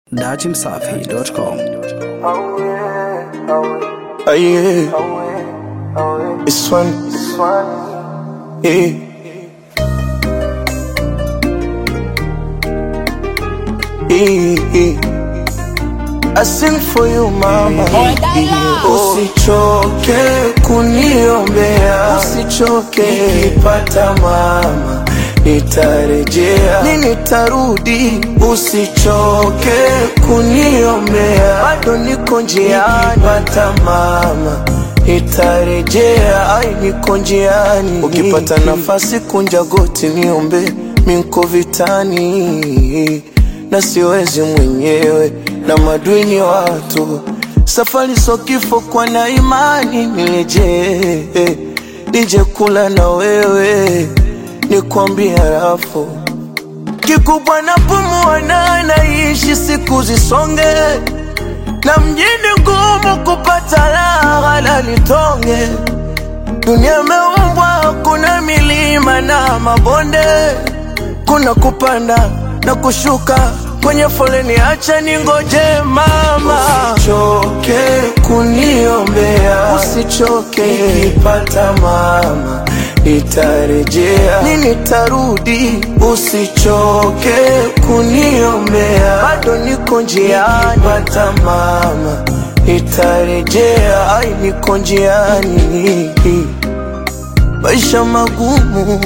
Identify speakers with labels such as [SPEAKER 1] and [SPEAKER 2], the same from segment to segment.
[SPEAKER 1] dachimsafi.com.
[SPEAKER 2] Oh yeah, it's fun. Yeah. Yeah, yeah. I sing for you mama, usichoke kuniombea, usichoke nikipata mama nitarejea, ni nitarudi, usichoke kuniombea, bado niko njiani, nikipata mama nitarejea, ai niko njiani. Ukipata nafasi kunja goti niombe, minko vitani na siwezi mwenyewe na madwini watu, safari so kifo, kwa na imani nirejee, nije kula na wewe nikwambia rafu kikubwa na pumua na naishi siku zisonge na mjini ngumu kupata raha la litonge dunia meumbwa kuna milima na mabonde kuna kupanda na kushuka kwenye foleni acha ningoje mama usichoke kuniombea usichoke nikipata mama nitarejea ni nitarudi usichoke kuniombea bado niko njiani pata mama nitarejea ai niko njiani maisha magumu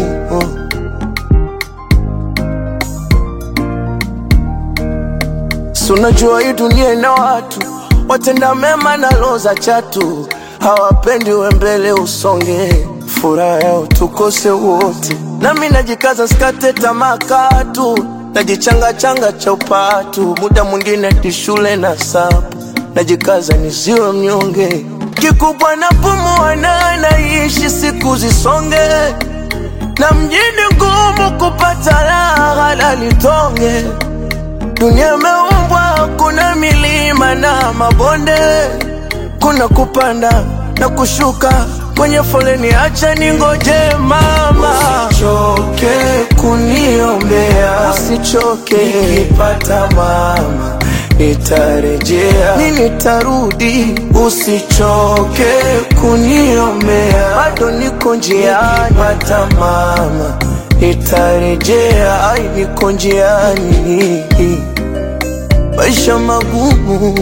[SPEAKER 2] Si unajua hii dunia ina watu watenda mema na roho za chatu, hawapendi we mbele usonge, furaha yao tukose wote. Nami najikaza sikate tamaa katu, najichanga changa cha upatu, muda mwingine ti shule na sapu, najikaza nisiwe mnyonge. Kikubwa na pumua na naishi siku zisonge, na mjini ngumu kupata raha la litonge Dunia imeumbwa, kuna milima na mabonde, kuna kupanda na kushuka kwenye foleni. Acha ningoje mama, usichoke kuniombea, usichoke nikipata mama nitarejea, ni nitarudi, usichoke kuniombea, bado niko njiani, pata mama nitarejea, ai niko njiani, maisha magumu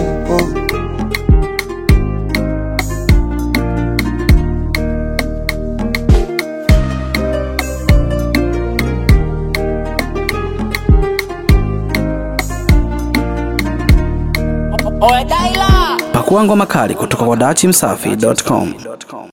[SPEAKER 1] Pakua ngoma kali kutoka kwa dachimsafi.com.